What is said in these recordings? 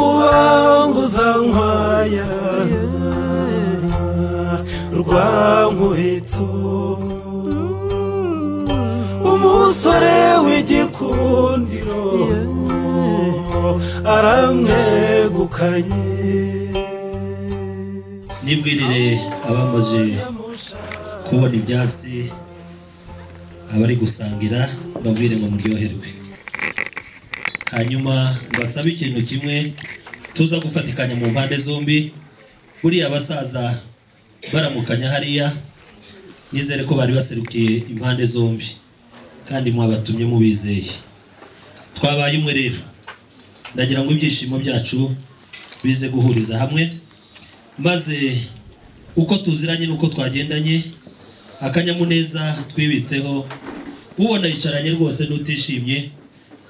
rubanguza nkwaya rwa nkubito umusore w'igikundiro aramwegukanye nibwirire abamaze kubona ibyatsi abari gusangira babwire ngo muryoherwe hanyuma mbasabe ikintu kimwe tuza gufatikanya mu mpande zombi buriya abasaza baramukanya hariya nizere ko bari baserukiye impande zombi kandi mwabatumye mubizeye twabaye umwe rero ndagira ngo ibyishimo byacu bize guhuriza hamwe maze uko tuziranye n'uko twagendanye akanyamuneza twibitseho ubona yicaranye rwose n'utishimye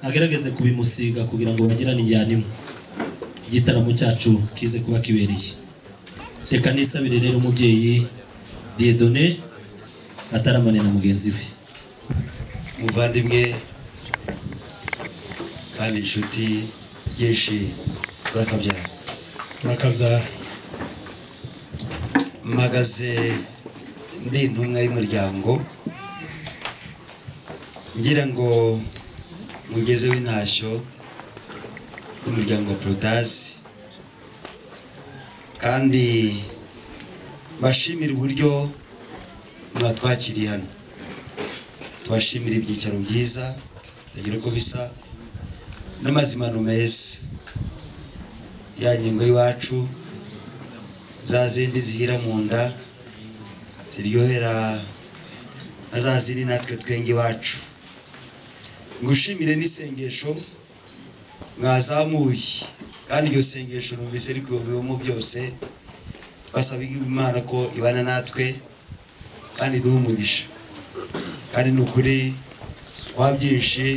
agerageze kubimusiga kugira ngo bagirane injyana imwe igitaramo cyacu kize kuba kibereye reka nisabire rero umubyeyi diyedone ataramane na mugenzi we umuvandimwe kandi inshuti byinshi turakabyara murakabyara mpagaze ndi intumwa y'umuryango ngira ngo mugezeho intashyo y'umuryango wa porodazi kandi bashimire uburyo mwatwakiriye hano tubashimire ibyicaro byiza bitagira uko bisa n'amazimano meza ya ngingo y'iwacu za zindi zihira mu nda ziryohera na za zindi natwe twenge iwacu ngushimire n'isengesho mwazamuye kandi iryo sengesho numvise rikubiyemo byose twasaba imana ko ibana natwe kandi iduhe umugisha kandi ni ukuri twabyinshi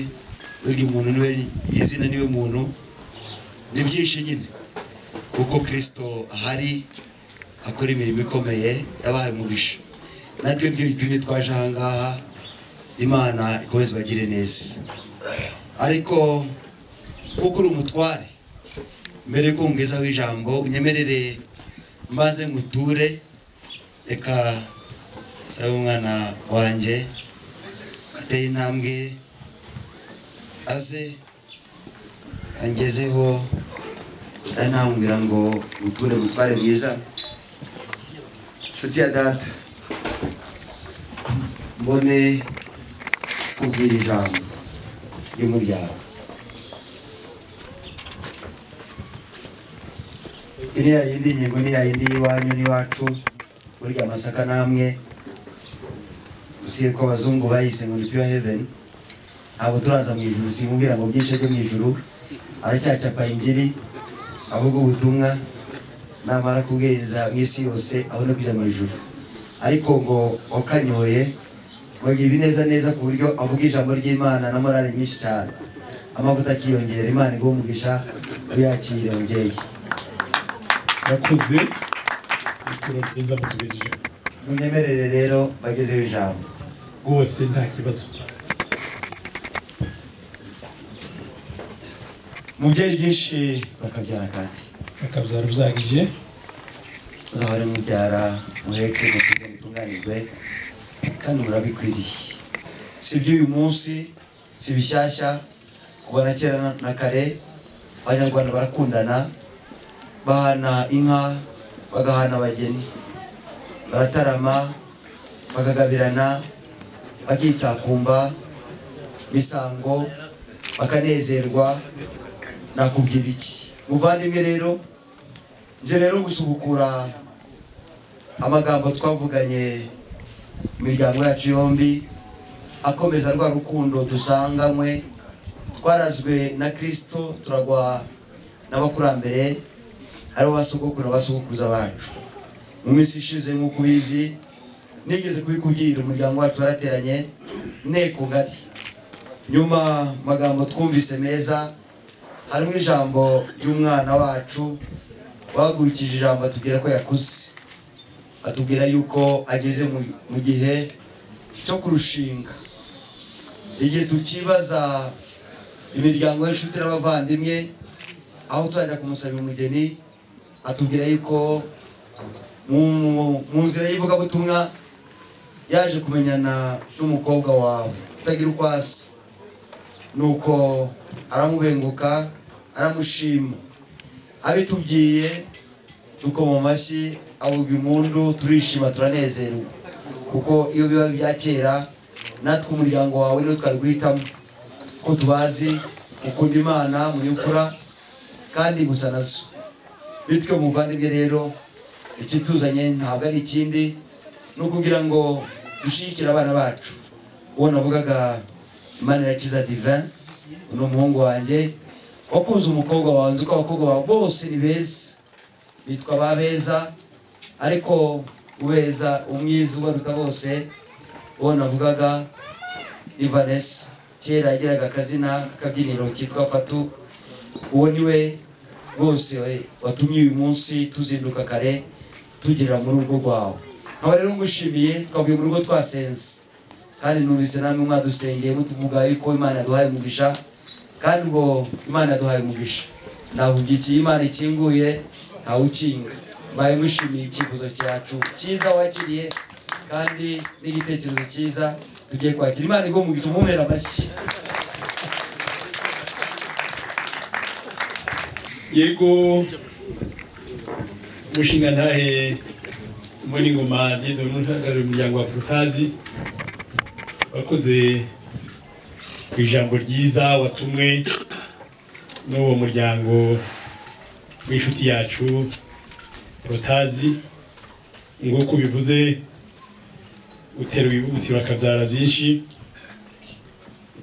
burya umuntu niwe izina niwe muntu ni byinshi nyine kuko kirisito ahari akora imirimo ikomeye yabahaye umugisha natwe niryo gitumye twaje aha ngaha imana ikomeze ibagire neza ariko kuko uri umutware mbere yuko ngezaho ijambo unyemerere maze nguture reka sabe umwana wanjye ateye intambwe aze angezeho anambwira ngo uture mutware mwiza nshuti ya data mbone kubwira ijambo ry'umuryango iri ya yindi ngingo ni ya yindi y'iwanyu n'iwacu burya amasaka namwe usibye ko abazungu bayise ngo ni pure heaven ntabwo turaza mu ijuru simubwira ngo byinshi byo mu ijuru aracyacapa ingiri ahubwo ubutumwa namara kubwiriza mu isi yose abone kujya mu ijuru ariko ngo wakanyoye wagira ibineza neza ku buryo avuga ijambo ry'imana na morale nyinshi cyane amavuta akiyongera imana iguha umugisha uyakire mubyeyi murakoze ibiciro byiza mutugejejeho munyemerere rero bagezeho ijambo rwose nta kibazo mubyeyi byinshi bakabyara kandi murakabyara ubyagije uzahore mubyara muheke mutunge mutunganirwe kandi murabikwiriye si iby'uyu munsi si bishyashya kuva na kera na- na kare abanyarwanda barakundana bahana inka bagahana abageni baratarama bakagabirana bakitakumba misango bakanezerwa nakubwira iki muvandimwe rero njye rero gusubukura amagambo twavuganye mu miryango yacu yombi akomeza rwa rukundo dusanganywe twarazwe na kirisito turagwa n'abakurambere aribo basogokuru na basogokuruza bacu mu minsi ishize nk'uko ubizi nigeze kubikubwira umuryango wacu warateranye inteko ngari nyuma mu magambo twumvise meza harimo ijambo ry'umwana wacu wahagurukije ijambo atubwira ko yakuze atubwira yuko ageze mu- mu gihe cyo kurushinga igihe tukibaza imiryango y'inshuti n'abavandimwe aho tuzajya kumusabira umugeni atubwira yuko mu- mu nzira y'ivugabutumwa yaje kumenyana n'umukobwa wawe utagira uko asa nuko aramubenguka aramushima abitubwiye dukoma amashyi avuga impundu turishima turanezerwa kuko iyo biba ibya kera natwe umuryango wawe niwo twarwitamo ko tubazi mukunda imana munyufura kandi gusa nazo bityo muvandimwe rero ikituzanye ntabwo ari ikindi ni ukugira ngo dushyigikire abana bacu uwo navugaga imana yakiza divin ni umuhungu wanjye wakunze umukobwa wawe nzi ko abakobwa bawe bose ni beza bitwa ba beza ariko ubeza umwiza ubaruta bose uwo navugaga ni vanessa kera yagiraga akazina k'akabyiniro kitwa fatu uwo ni we bose watumye uyu munsi tuzinduka kare tugera mu rugo rwawe nkaba rero ngushimiye twavuye mu rugo twasenze kandi numvise namwe mwadusengeye mutuvuga yuko imana yaduhaye umugisha kandi ubwo imana yaduhaye umugisha ntabwo igihe imana ikinguye ntawe ukinga mbaye ngushimiye icyifuzo cyacu cyiza wakiriye kandi n'igitekerezo cyiza tugiye kwakira imana igomba umugisha umumera amashyi yego mushinga ntahe mbona ingoma ngendo n'uhagarariye umuryango wa porotazi wakoze ku ijambo ryiza watumwe n'uwo muryango w'inshuti yacu porotazi nguko ubivuze utera ibibuti bakabyara byinshi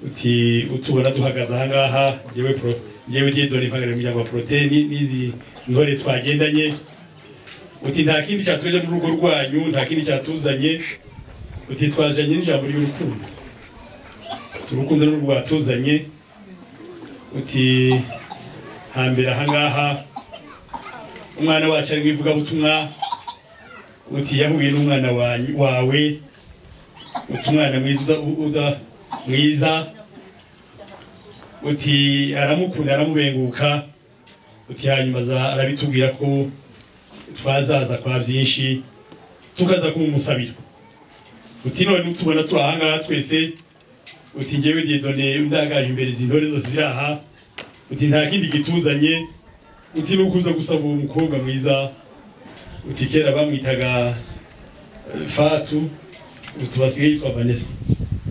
uti utubona duhagaze ahangaha njyewe pro njyewe diedone mpagarariye umuryango wa poroteni n'izi ntore twagendanye uti nta kindi cyatuje mu rugo rwanyu nta kindi cyatuzanye uti twazanye n'ijambo ry'urukundo uti urukundo ni rwatuzanye uti hambere ahangaha umwana wacu ari mu ivugabutumwa uti yahuye n'umwana wanyu- wawe uti umwana mwiza uda- uda- mwiza uti aramukunda aramubenguka uti hanyuma aza- arabitubwira ko twazaza kwa byinshi tukaza kumumusabira uti none utubona turi ahangaha twese uti njyewe diedone ndagaje imbere izi ntore zose ziri aha uti nta kindi gituzanye uti ni ukuza gusaba uwo mukobwa mwiza uti kera bamwitaga eh, fatu uti basigaye yitwa vanessa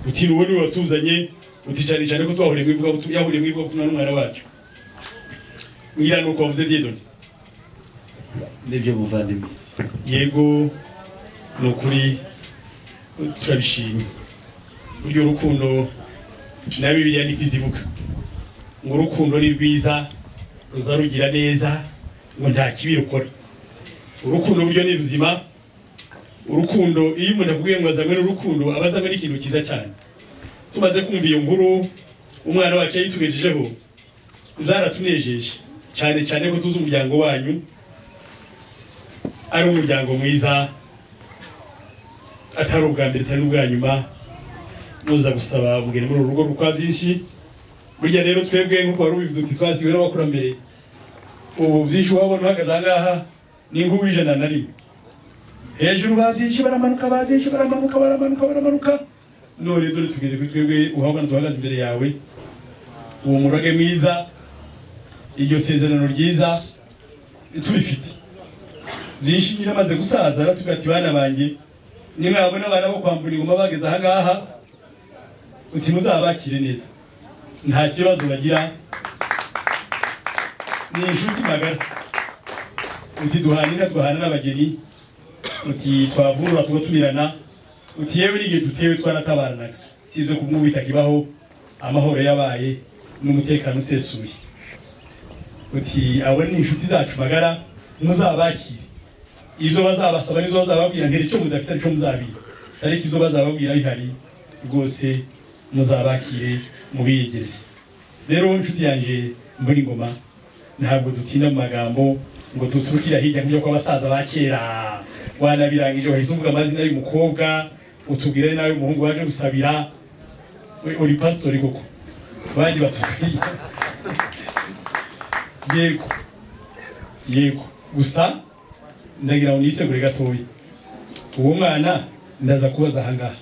uti ni wowe niwe watuzanye uti cyane cyane ko twahuriye mu ivuga yahuriye mu ivuga butumwa n'umwana wacu ngira nuko wavuze diedoni nibyo muvandimwe yego ni ukuri turabishimye buryo urukundo na bibiliya niko izivuga ngo urukundo ni rwiza ruza rugira neza ngo nta kibi rukora urukundo buryo ni ruzima urukundo iyo umuntu akubwiye ngo azanywe n'urukundo aba azanywe n'ikintu cyiza cyane tumaze kumva iyo nkuru umwana wacu yayitugejejeho byaratunejeje cyane cyane ko tuzi umuryango wanyu ari umuryango mwiza atari ubwa mbere atari ubwa nyuma muza gusaba umugeni muri uru rugo kuko haba byinshi burya rero twebwe nk'uko wari ubivuze uti twasiwe n'abakurambere ubu byinshi wabona uhagaze ahangaha ni nk'uw'ijana na rimwe hejuru bazinshi baramanuka bazinshi baramanuka baramanuka baramanuka none dore tugeze kuri twebwe uhabona duhagaze imbere yawe uwo murage mwiza iryo sezerano ryiza turifite byinshi nyine amaze gusaza aratubwira ati bana banjye nimwabona abana bo kwambura ingoma bageze ahangaha uti muzabakire neza nta kibazo bagira ni inshuti magara uti duhanira duhana n'abageni uti twavunura tugatumirana uti yewe n'igihe dutewe twaratabaranaga si ibyo kumwe bitakibaho amahoro yabaye n'umutekano usesuye uti abo ni inshuti zacu magara muzabakire ibyo bazabasaba nibyo bazababwira ntiri icyo mudafite aricyo muzabira ariko ibyo bazababwira bihari rwose muzabakire mubiyegereze rero inshuti yanjye mbura ingoma ntabwo dutinda mu magambo ngo duturukira hirya nk'ibyo kw'abasaza ba kera wanabirangije wahise uvuga amazina y'umukobwa utubwire nawe umuhungu waje gusabira We uri pasitori koko abandi batukwiriye yego yego gusa ndagira ngo nisegure gatoya uwo mwana ndaza kubaza ahangaha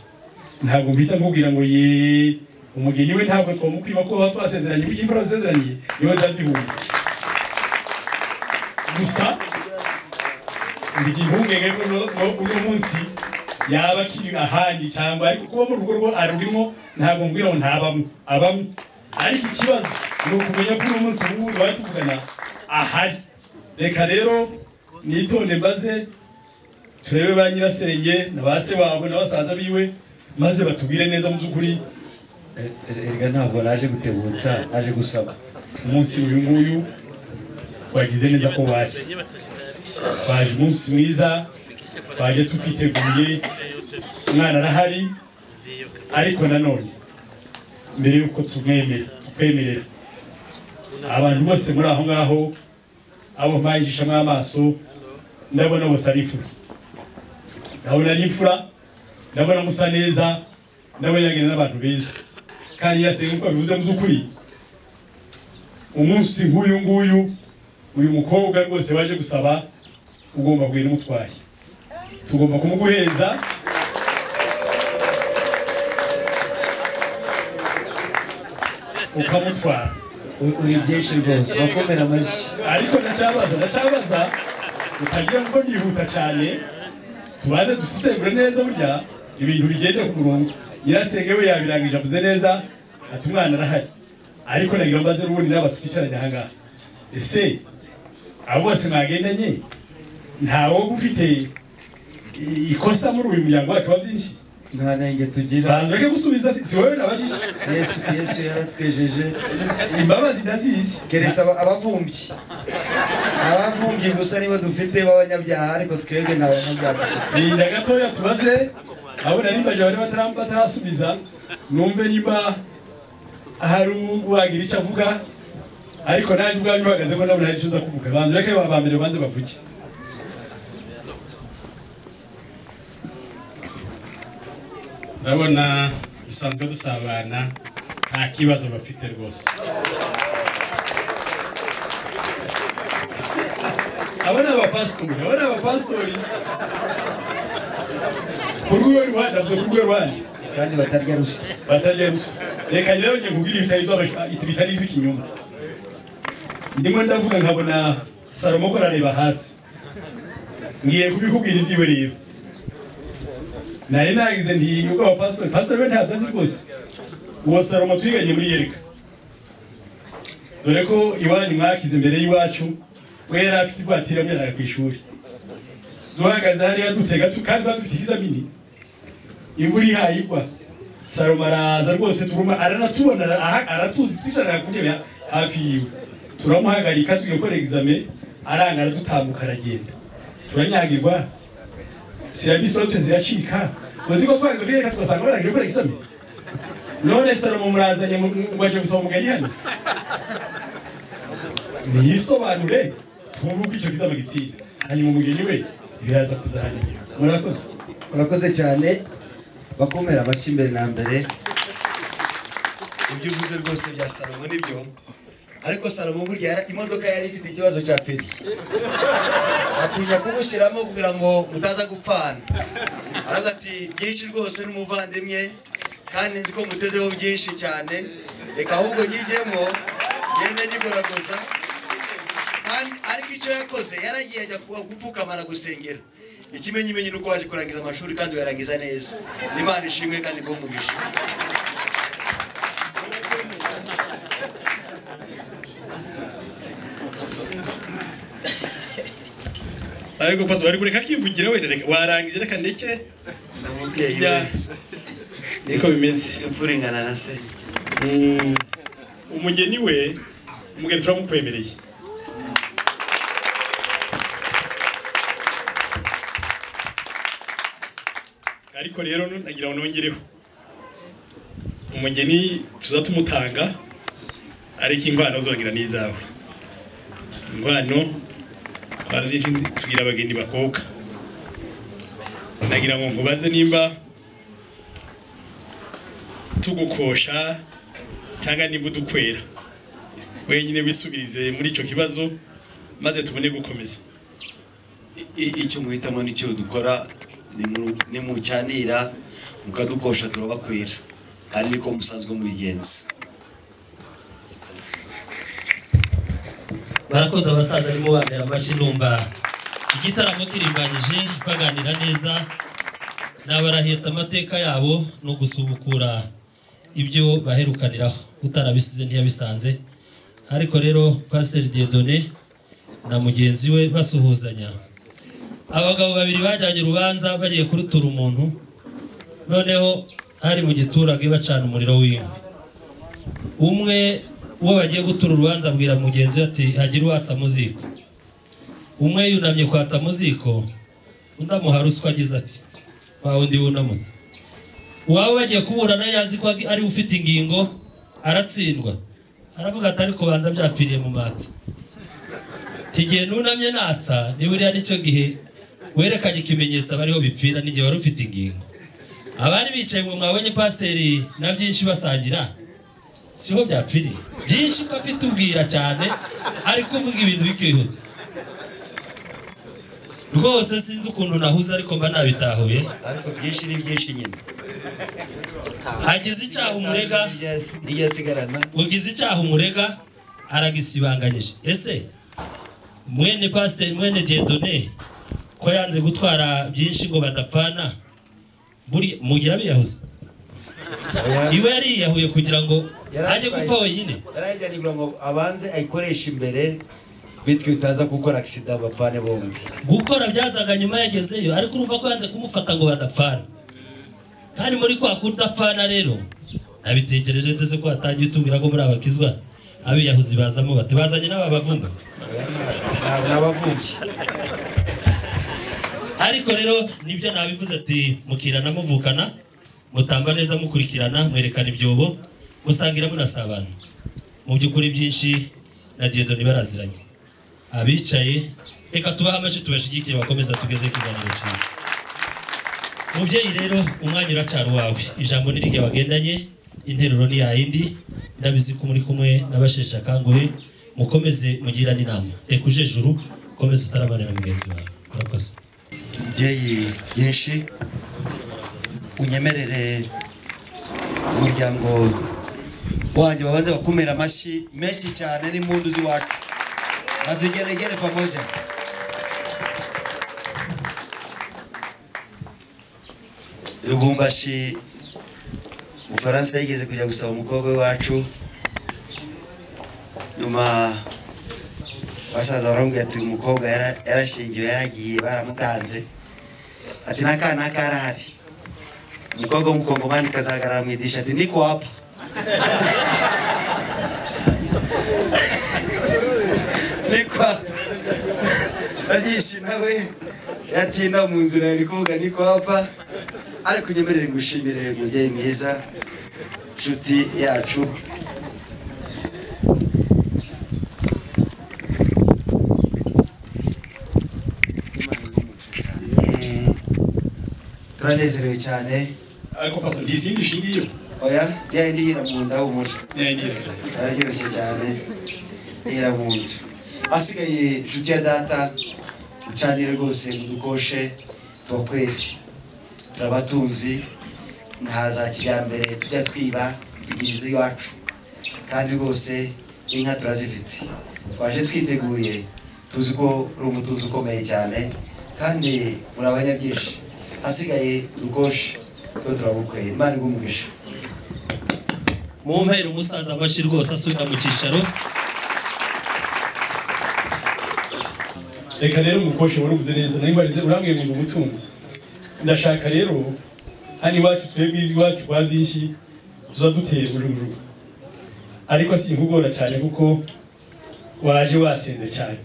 ntabwo mpita nkubwira ngo ye umugeni we ntabwo twamukwima ko baba twasezeranye kuko imvura wasezeraniye niwe nzazihumye gusa ndi impungenge ko uno- uno- uno munsi yaba akiri ahandi cyangwa ariko kuba mu rugo rwo arurimo ntabwo mbwira ngo ntabamo abamo ariko ikibazo ni ukumenya ko uno munsi ubu ngubu bari tuvugana ahari reka rero nitonde mbaze turebe ba nyirasenge na ba se wabo na basaza biwe maze batubwire neza mu by'ukuri erega ntabwo naje gutebutsa naje gusaba umunsi uyu nguyu wagize neza ko waje waje umunsi mwiza waje tukwiteguye umwana arahari ariko nanone mbere y'uko tumwemera tukwemerera abantu bose muri aho ngaho abo mpaye ijishamo amaso ndabona bose ari imfura ndabona ari imfura ndabona musa neza ndabona yagenda n'abantu beza kandi yasenga uko bivuze mu by'ukuri umunsi nk'uyu nguyu uyu mukobwa rwose waje gusaba ugomba kugenda umutwaye tugomba kumuguheza ukamutwara U- uri byinshi rwose wakomera amashyi ariko ndacyabaza ndacyabaza utagira ngo nihuta cyane tubanze dusesengure neza burya ibintu bigende ku murongo nyirasenge we yabirangije avuze neza ati umwana arahari ariko nagira mbaze n'ubundi n'aba twicaranye ahangaha ese abo bose mwagendanye ntawe ufite i- ikosa muri uyu muryango wacu wa byinshi nta nenge tugira banza ureke gusubiza si si wowe nabajije yesu yesu yaratwejeje imbabazi ndazizi keretse aba- abavumbyi abavumbyi gusa nibo dufite b'abanyabyaha ariko twebwe nta banyabyaha dufite. rinda gatoya tubaze abona nimba jya bari batara- batarasubiza numve niba hari uwagira icyo avuga ariko nanjye ubwanyu uhagaze ko nabona hari icyo nza kuvuga banza ureke ba mbere banze bavuge ndabona dusanzwe dusabana nta kibazo bafite rwose abo ni abapasitori abo ni abapasitori ku rwego rwanda avuga ku rwego rwanda kandi batarya ruswa batajya ruswa reka rero njye nkubwire ibitari by'abasha- bitari iby'ikinyoma ndimo ndavuga nkabona salomo ko arareba hasi ngiye kubikubwira ibyiwe rero nari nagize nti ubwo abapasitori pasitori we ntabyo azi rwose uwo salomo twiganye muri yereka dore ko iwanyu mwakize imbere y'iwacu we yari afite ivatiri yamujyanaga ku ishuri duhagaze hariya dutega tu- kandi badufite ikizamini imvura ihaye igwa salomo araza rwose turuma aranatubona ara- aratuzi twicarana ku ntebe hafi yiwe turamuhagarika tugiye gukora egizame aranga aradutambuka aragenda turanyagirwa sirabisi wose ziracika uzi ko twageze muri reka tugasanga barangije gukora egizame none salomo murazanye mu- mu- baje gusoma umugani hano niyisobanure twumve uko icyo kizaba gitsinda hanyuma umugeni we biraza kuza hano murakoze urakoze cyane bakomera amashyi mbere na mbere ibyo uvuze rwose bya salomo nibyo ariko salomo burya yara- imodoka yari ifite ikibazo cya feri atinya kumushyiramo kugira ngo mutaza gupfana aravuga ati byinshi rwose n'umuvandimwe kandi nzi ko mutezeho byinshi cyane reka ahubwo nyijyemo ngende nyigoragoza kandi ariko icyo yakoze yaragiye ajya kuba gupfukama aragusengera ikimenyimenyi ni uko waje kurangiza amashuri kandi uyarangiza neza imana ishimwe kandi iguhe umugisha ariko pasi bari kureka akivugira wenda reka warangije reka ndeke ni umubyeyi ya we niko bimeze imfura ingana na se Mm, umugeni we umugeni turamukwemereye ariko rero nagira ngo nongereho umugeni tuza tumutanga ariko ingwano zongera n'izawe ingwano twaruzinshi tugira abageni bakobwa nagira ngo nkubaze nimba tugukosha cyangwa nimba udukwera wenyine wisubirize muri icyo kibazo maze tubone gukomeza icyo muhitamo n'icyo dukora ni mucyanira mukadukosha turabakwira kandi niko musanzwe mubigenza barakoze abasaza arimo bambera amashyi numva igitaramo kirimbanyije baganira neza nabaraheta amateka yabo ni ugusubukura ibyo baherukaniraho utarabisize ntiyabisanze ariko rero pasiteri diedone na mugenzi we basuhuzanya abagabo babiri bajyanye urubanza bagiye kurutura umuntu noneho hari mu giturage bacana umuriro w'inkwi umwe uwo bagiye gutura urubanza abwira mugenzi we ati hagire uwatsa mu ziko umwe yunamye kwatsa mu ziko undi amuha ruswa agize ati wa wundi wunamutse uwawe bagiye kuburana yazi ko ari we ufite ingingo aratsindwa aravuga ati ariko banza byapfiriye mu matsi igihe nunamye natsa ni buriya nicyo gihe werekanye ikimenyetso abariho bipfira n'igihe wari ufite ingingo abari bicaye mu mwabonye pasiteri na byinshi basangira siho byapfiriye byinshi ko afite ubwira cyane ari kuvuga ibintu bikihuta rwose sinzi ukuntu nahuze ariko mba nabitahuye ariko byinshi ni byinshi nyine hagize icyaha umurega nijya asigarana ugize icyaha umurega aragisibanganyije ese mwene pasiteri mwene diedone ko yanze gutwara byinshi ngo badapfana buri mugira biyahuze iwe yariyahuye kugira ngo Yari ajye atwaye- gupfa wenyine yarayijyanye kugira ngo abanze ayikoreshe imbere bityo itaza gukora agisida bapfane bombi gukora byazaga nyuma yagezeyo ariko urumva ko yanze kumufata ngo badapfana kandi muri kwa kudapfana rero nabitekereje ndetse ko watangiye utubwira ko muri abakizwa abiyahuzi bazamo bati bazanye n'aba bavumba Ni abavumbyi ariko rero nibyo nabivuze ati mukirana muvukana mutamba neza mukurikirana mwerekana ibyobo musangira munasabana mu by'ukuri byinshi na diedoni baraziranye abicaye reka tubahe amashyi tubashigikire bakomeza tugeze ku kiganiro cyiza mubyeyi rero umwanya uracyari uwawe ijambo ni iryo bagendanye interuro ni yayindi ndabizi ko muri kumwe n'abasheshe akanguhe mukomeze mugirane inama reka uje juru ukomeze utarabanira mugenzi wawe murakoze umubyeyi byinshi unyemerere umuryango wanjye babanze bakumira amashyi menshi cyane n'impundu z'iwacu na vigeregere pamoja rubumbashi ubufaransa yigeze kujya gusaba umukobwa w'iwacu nyuma basaza baramubwira ati uyu mukobwa yara- yarashingiwe yaragiye baramutanze ati n'akana karahari umukobwa w'umukongomani kazahagarara mu idisha ati niko wapfa niko wapfa babyinshi nawe yatinda mu nzira yari kuvuga niko wapfa ariko nyemerere ngushimire umubyeyi mwiza inshuti yacu turanezerewe cyane ariko pasa ndi izindi shingiyo oya yayindi yira mu nda humura ntiyanirira araryoshye cyane iramunda asigaye inshuti ya data ucanire rwose mudukoshe tubakwere turabatunzi nta za kijyambere tujya twiba tugirize iwacu kandi rwose inka turazifite twaje twiteguye tuzi ko uri umutunzi ukomeye cyane kandi muri abanya byinshi hasigaye udukoshe tuba turabukwera imana igumugisha mu mpera umusaza amashyi rwose asuka mu cyicaro reka rero umukoshe warubuze neza nari mbarize urambwiye ngo umutunzi ndashaka rero hano iwacu twebwe iwacu kwa byinshi tuza duteye bujubujugu ariko sinkugora cyane kuko waje wasenze cyane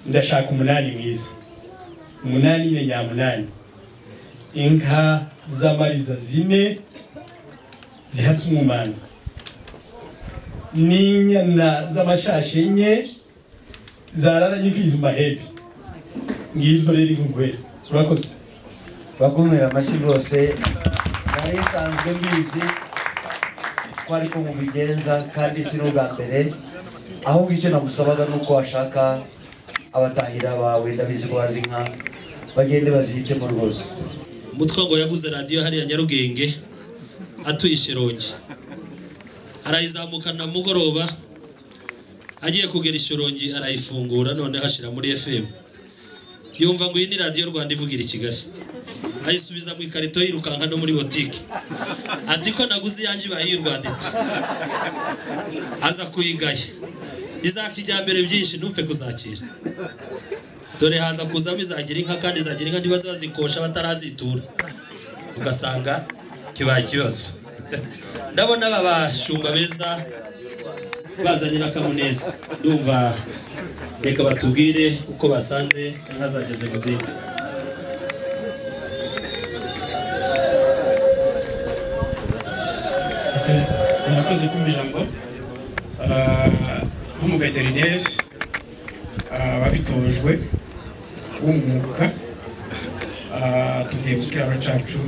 ndashaka umunani mwiza umunani nyine nyamunani inka z'amariza zine zihatse umumana n'inyana z'amashashi enye zararanye imfizi mu mahembe ngibyo rero inkunguhera urakoze bakumira amashyi rwose nari isanzwe mbizi ko ariko mubigenza kandi si n'ubwa mbere ahubwo icyo nagusabaga ni uko washaka abatahira bawe ndabizi ko bazi inka bagende bazihitemo rwose umutwe ngo yaguze radiyo hariya nyarugenge atuye ishirongi arayizamuka na mugoroba agiye kugera ishirongi arayifungura none hashira muri fm yumva ngo iyi ni radiyo rwanda ivugira i kigali ayisubiza mu ikarito yirukanka no muri botike ati ko naguze iyanjye bayirwanditse aza kuyigaya izaka ijyambere byinshi ntupfe kuzakira dore haza kuzamo izagira inka kandi izagira inka niba zazikosha batarazitura ugasanga kibaye ikibazo ndabona aba bashumba beza bazanye n'akamuneza ndumva reka batubwire uko basanze inka zageze mu zindi murakoze kumva ijambo nk'umuveterineri wabitojwe w'umwuga Ah, tuvuye ku kiraro cyacu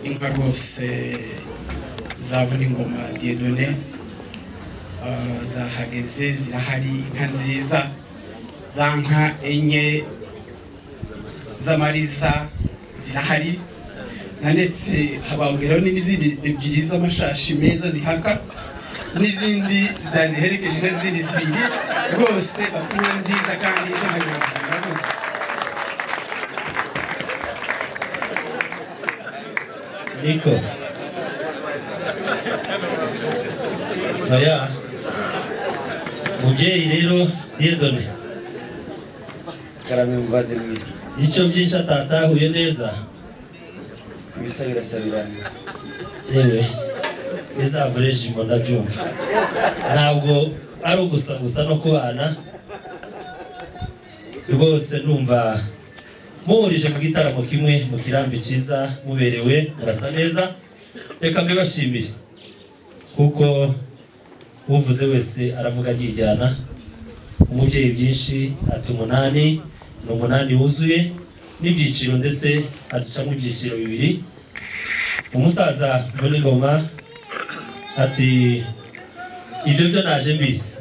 inka rwose zavuna ingoma diedone Ah, zahageze zirahari inka nziza za nka enye z'amariza zirahari nanetse habangiraho n'izindi ebyiri z'amashashi meza zihaka n'izindi zaziherekeje n'izindi zibiri rwose bafungura nziza kandi z'amanyarwanda murakoze niko oya mubyeyi rero yedone karame muvandimwe icyo byinshi atatahuye neza ibisa birasabirana yewe nizavureje imbona byumva ntabwo ari ugusagusa no kubana rwose numva muhurije mu gitaramo kimwe mu kirambi cyiza muberewe murasa neza reka mbibashimire kuko uvuze wese aravuga yijyana umubyeyi byinshi ati umunani ni umunani wuzuye n'ibyiciro ndetse azicamo ibyiciro bibiri umusaza muri ngoma ati ibyo byo naje mbizi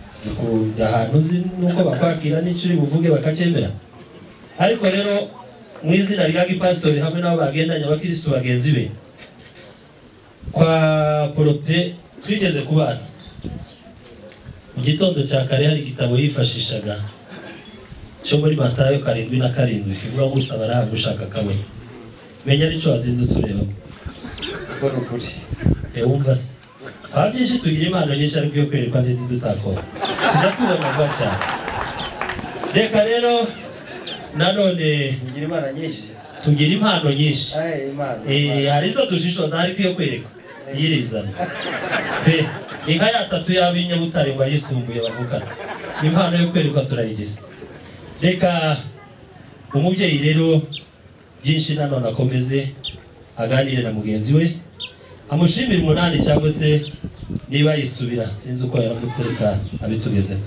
si kujya ahantu uzi nuko bakwakira n'icyo uri buvuge bakacyemera ariko rero mu izina rya gipasitori hamwe n'abo bagendanye abakirisitu bagenzi be kwa porote twigeze kubana mu gitondo cya kare hari igitabo yifashishaga cyo muri matayo karindwi na karindwi kivuga ngo usaba arahabwa ushaka akabona menya n'icyo wazindutse ureba kuko ni ukuri reba wumva se haba byinshi tugira impano nyinshi ariko iyo kwerekwa n'izi tutakora tujya tubona vuba cyane reka rero nanone mugira imana nyinshi tugira impano nyinshi aye imana Eh, hari izo dushishoza ariko iyo kwerekwa iyirizana pe inka yatatu y'abinyabutare ngo ayisumbuye bavugana impano yo kwerekwa turayigira reka umubyeyi rero byinshi nanone akomeze aganire na mugenzi we amushimire umunani cyangwa se niba yisubira sinzi uko yaramutse reka abitugezeho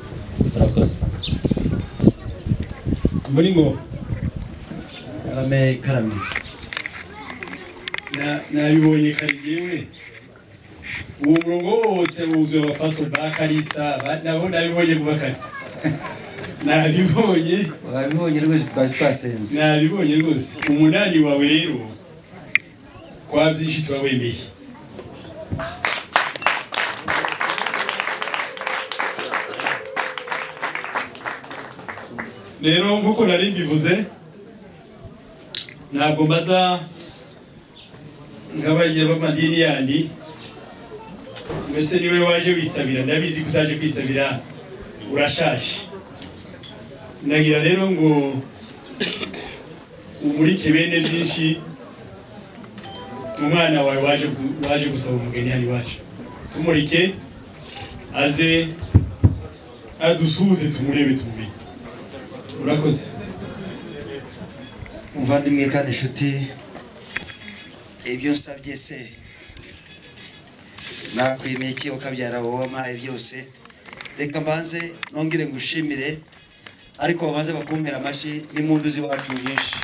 murakoze muri ngo karame karame Na- nabibonye kare yewe uwo murongo wose wuzuye abapaso ba karisa ba- nabo nabibonye vuba kare nabibonye wabibonye rwose twari twasenze nabibonye rwose umunani wawe rero kwa byinshi tuba wemeye rero nk'uko nari mbivuze ntabwo mbaza nk'abagira b'amadini yandi mbese niwe waje wisabira ndabizi ko utaje kwisabira urashaje ndagira rero ngo umurike bene byinshi umwana wawe waje gu- waje gusaba umugeni hano iwacu tumurike aze adusuhuze tumurebe tumumenye urakoze umuvandimwe kandi inshuti ibyo nsabye se nakwemeye iki ukabyara wowe wampaye byose reka mbanze nongere ngushimire ariko babanze bakumvira amashyi n'impundu z'iwacu nyinshi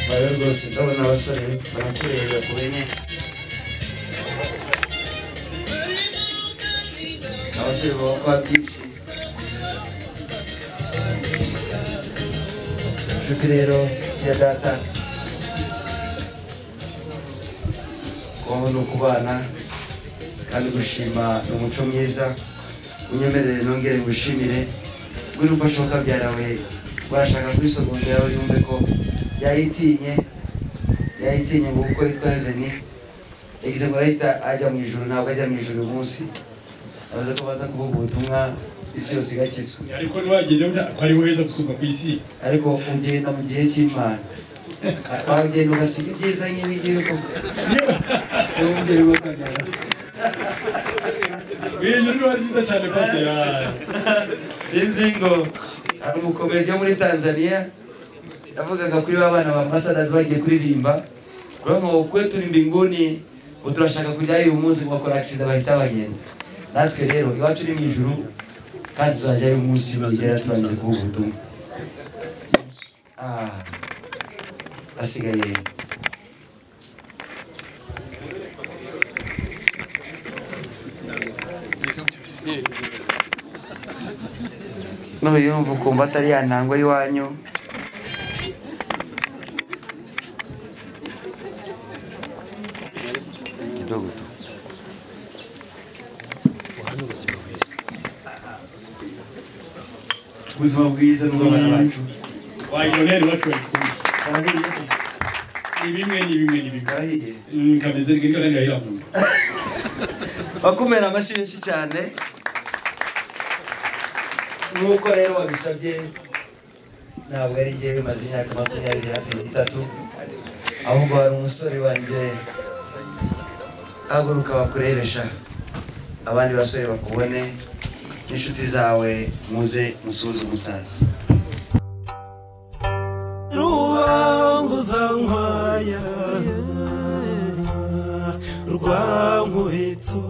rero rwose ndabona abasore barakureba ku benye abasore baba babyishimiye inshuti rero ya data kubaho ni ukubana kandi gushima ni umuco mwiza unyemerere nongere ngushimire buri ufashe ukabyarawe washaka kwisogongeraho yumve ko yayitinye yayitinye ngo kuko yitwa heveni yagize ngo arahita ajya mu ijoro ntabwo ajya mu ijoro uyu munsi avuze ko baza kuvuga ubutumwa isi yose igakizwa ariko ntiwagenda ubona ko ari heza gusumba ku isi ariko ugenda mu gihe cy'imana wagenda ugasiga ibyiza nk'ibingibi koko ntibongere bakabyara ijoro riba ryiza cyane pasera sinzi ngo hari umukomedi wo muri tanzania yavugaga kuri ba bana ba masadazi bagiye kuririmba urabona kwetu ni mbinguni ubu turashaka kujyayo uyu munsi ngo bakora agisida bahita bagenda natwe rero iwacu ni mu ijuru kandi tuzajyayo uyu munsi bigera turangiza kuvuga ubutumwa Ah, hasigaye nuyumva ukumva atari ya ntango y'iwanyu Dogo. ubuzima bwiza n'ubw'abana bacu wayibonera iwacu bayisumbuye barabiriye se ni bimwe ni bimwe ni bimwe barahiye Mm, kameze nka kandi yahiramuye bakumera amashyi menshi cyane nk'uko rero wabisabye ntabwo ari njyewe bimaze imyaka makumyabiri hafi n'itatu ahubwo hari umusore wanjye haguruka bakurebesha abandi basore bakubone n'inshuti zawe muze musuhuze umusaza rubanguza nkwaya rwa nkubito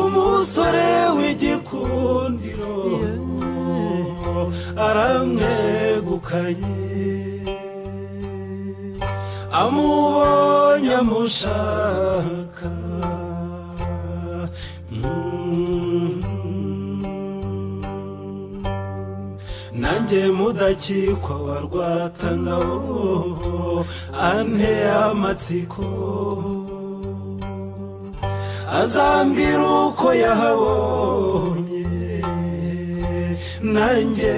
umusore w'igikundiro aramwegukanye amubonye amushaka Mm. nanjye mudakikwa wa rwatangabo ante amatsiko azambwira uko yahabonye nanjye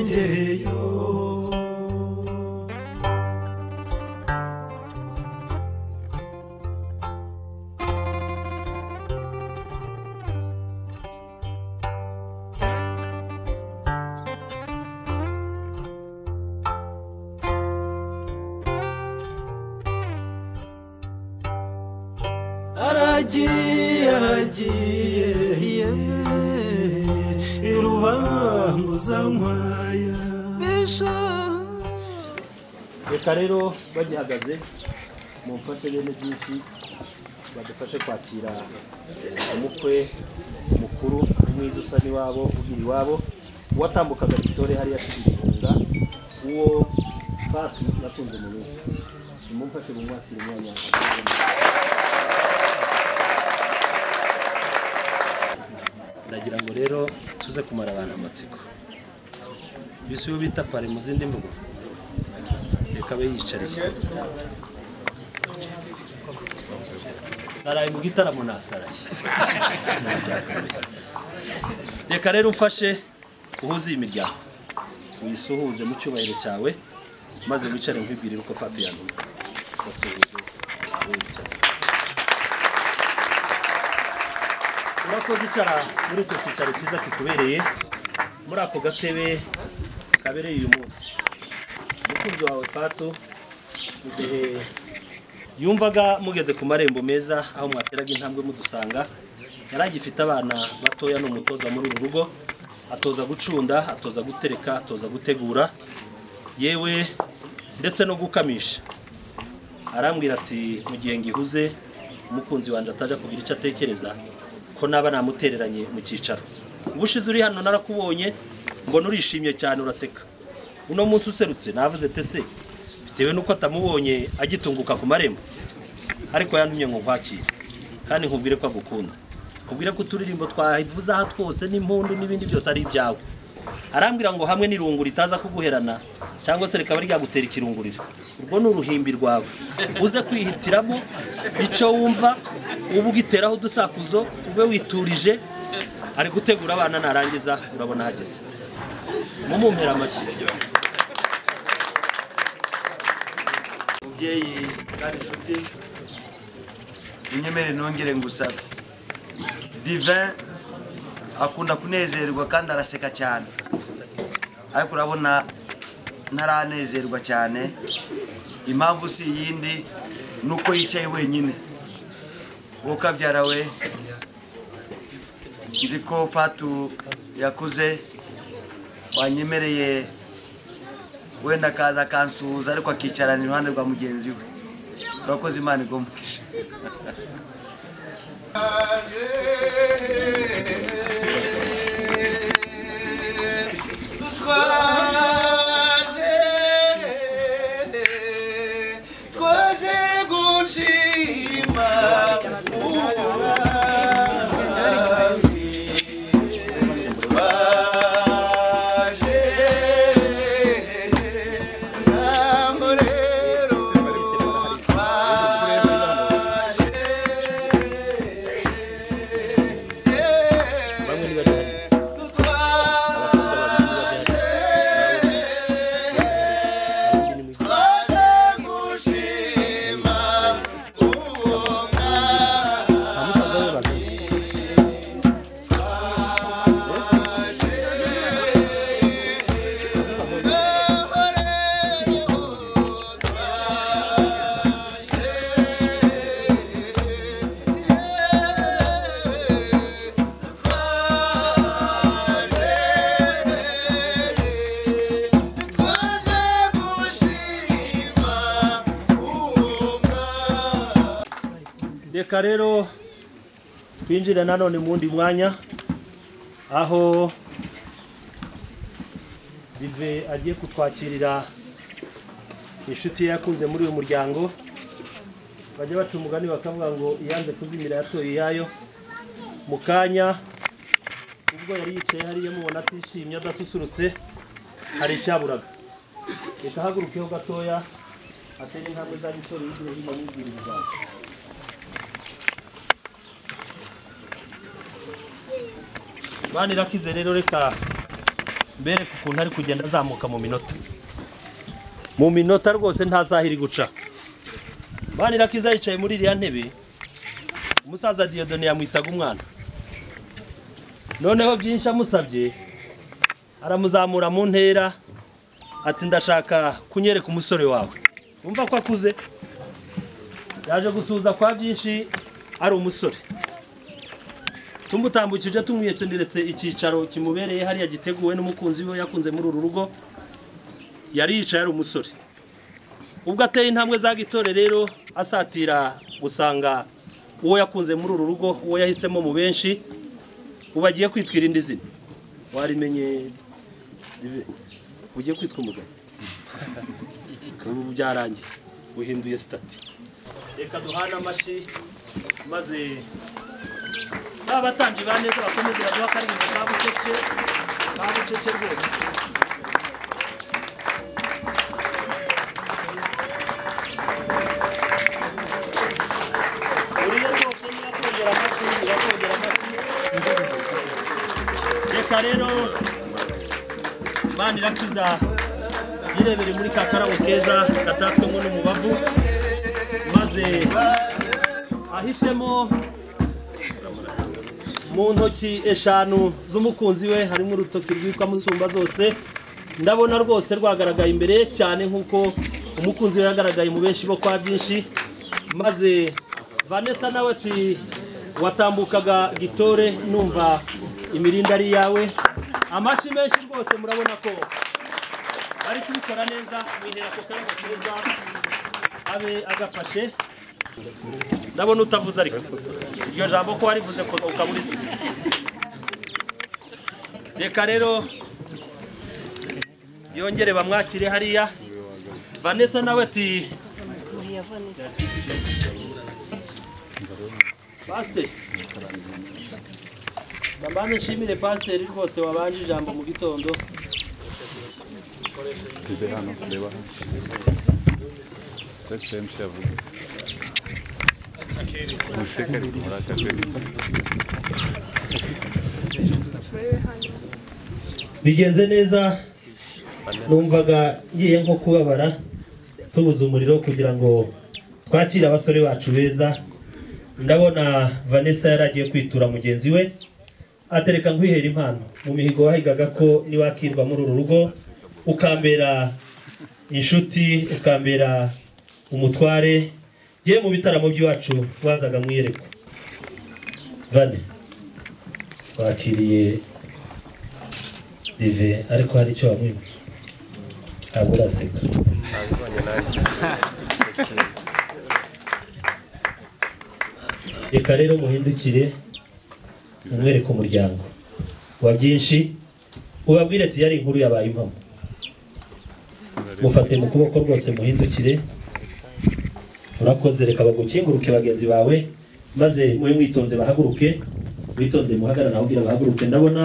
ngereyo aragiye aragiye irubanguza nkwaya reka rero bagihagaze mumfashe bene byinshi badufashe kwakira umukwe mukuru mwiza usa n'iwabo ugira iwabo uwatambukaga bitore hariya asize igihunga uwo faki yatunze mu rugo nimumfashe mumwakire umwanya ndagira ngo rero tuze kumara abantu amatsiko bisi uwo bita pari mu zindi mvugo reka abe yiyicariye naraye mu gitaramo nasaraye reka rero umfashe uhuze iyi miryango wisuhuze mu cyubahiro cyawe maze wicare nkwibwire uko fati yanduye basuhuze wicare murakoze icara muri icyo cyicaro cyiza kikubereye muri ako gatebe kabereye uyu munsi umukunzi wawe fato mu gihe yumvaga mugeze ku marembo meza aho mwateraga intambwe mudusanga yari agifite abana batoya ni umutoza muri uru rugo atoza gucunda atoza gutereka atoza gutegura yewe ndetse no gukamisha arambwira ati mu gihe ngihuze umukunzi wanjye atajya kugira icyo atekereza ko naba namutereranye mu cyicaro ubushize uri hano narakubonye mbona urishimye cyane uraseka uno munsi userutse navuze tese bitewe n'uko atamubonye agitunguka ku marembo ariko yantumye ngo nkwakire kandi nkubwire ko agukunda nkubwire ko uturirimbo twavuze aha twose n'impundu n'ibindi byose ari ibyawe arambwira ngo hamwe n'irungu ritaza kuguherana cyangwa se rikaba ryagutera ikirunguriro urwo ni uruhimbi rwawe uze kwihitiramo icyo wumva uba ugiteraho udusakuzo ube witurije ari gutegura abana narangiza urabona ahageze mumumpera amashyi mubyeyi kandi inshuti unyemere nongere ngusabe divin akunda kunezerwa kandi araseka cyane ariko urabona ntaranezerwa cyane impamvu si iyindi ni uko yicaye wenyine wowe ukabyara we nzi ko fatu yakuze wanyemereye wenda akaza akansuhuza ariko akicarana iruhande rwa mugenzi we urakoze imana igomukije bamwe niba bahari abakobwa babiri niba bahari reka rero twinjire nanone mu wundi mwanya aho bive agiye kutwakirira inshuti ye yakunze muri uyu muryango bajya baca umugani bakavuga ngo iyanze kuzimira yatoye iyayo mu kanya ubwo yari yicaye hariya mubona atishimye adasusurutse hari icyaburaga reka hagurukeho gatoya atere intambwe za gisore y'igihe hino n'ibyirinzi zawe bana irakize rero reka mbereke ukuntu ari kugenda azamuka mu minota mu minota rwose nta saha iri guca bana irakize yicaye muri iriya ntebe umusaza diyodone yamwitaga umwana noneho byinshi amusabye aramuzamura mu ntera ati ndashaka kunyereka umusore wawe wumva ko akuze yaje gusuhuza kwa byinshi ari umusore tumutambukije tumwiyecenderetse icyicaro kimubereye hariya giteguwe n'umukunzi we yakunze muri uru rugo yari yicaye ari umusore ubwo ateye intambwe za gitore rero asatira gusanga uwo yakunze muri uru rugo uwo yahisemo mu benshi ubu agiye kwitwira indi zina warimenye Dive, ugiye kwitwa umugabo ubu byarangiye uhinduye sitati reka duhane amashyi maze abatambyi ba neza bakomeze baduha karindwi ka bucece ka bucece rwose uriya rwose nirakongera amashyi nirakongera amashyi reka rero bana irakiza yirebere muri ka karabo keza gatatswemo n'umubavu maze ahishemo mu ntoki eshanu z'umukunzi we harimo urutoki rwitwa musumba zose ndabona rwose rwagaragaye imbere ye cyane nk'uko umukunzi we yagaragaye mu benshi bo kwa byinshi maze vanessa nawe ati watambukaga gitore numva imirindi ari iyawe amashyi menshi rwose murabona ko bari kubikora neza mwihera ako kanya keza abe agafashe ndabona utavuze ariko iryo jambo ko warivuze ko ukaba urisize reka rero yongere bamwakire hariya vanessa nawe ati pasiteri ndabanza nshimire pasiteri rwose wabanje ijambo mu gitondo bigenze neza numvaga ngiye nko kubabara tubuze umuriro kugira ngo twakire abasore bacu beza ndabona vanessa yari agiye kwitura mugenzi we atereka nkwihera impano mu mihigo wahigaga ko niwakirwa muri uru rugo ukambera inshuti ukambera umutware yewe mu bitaramo by'iwacu wazaga mwiyerekwa vane wakiriye dive ariko hari icyo wamwima ntabwo uraseka reka rero muhindukire umwereke umuryango wa byinshi ubabwire ati yari inkuru yabaye impamo mufate mu kuboko rwose muhindukire urakoze reka bagukinguruke bagenzi bawe maze mube mwitonze bahaguruke witonde muhagarara naho ubwira bahaguruke ndabona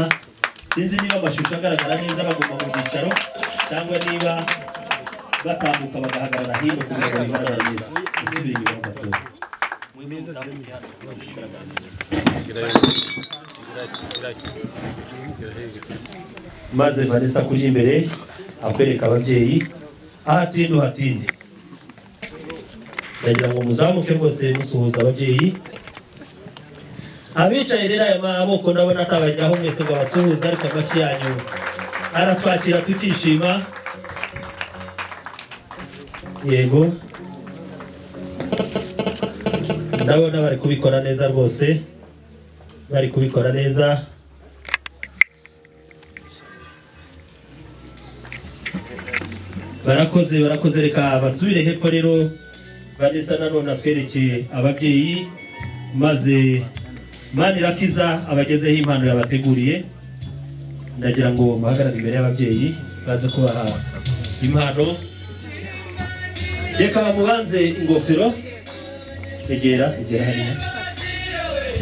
sinzi niba amashusho agaragara neza baguma mu byicaro cyangwa niba batambuka bagahagarara hino kugira ngo bigaragare neza isubire inyuma mu matora maze vanessa kurya imbere akwereka ababyeyi aho atinde uhatinde ndagira ngo muzamuke rwose musuhuza ababyeyi abicaye rero aya maboko ndabona atabageraho mwese ngo abasuhuze ariko amashyi yanyu aratwakira tukishima yego ndabona bari kubikora neza rwose bari kubikora neza barakoze barakoze reka basubire hepfo rero vanessa nanone atwerekeye ababyeyi maze Imana irakiza abagezeho impano yabateguriye ndagira ngo muhagarare imbere y'ababyeyi baze kubaha impano reka bamubanze ingofero egera egera hariya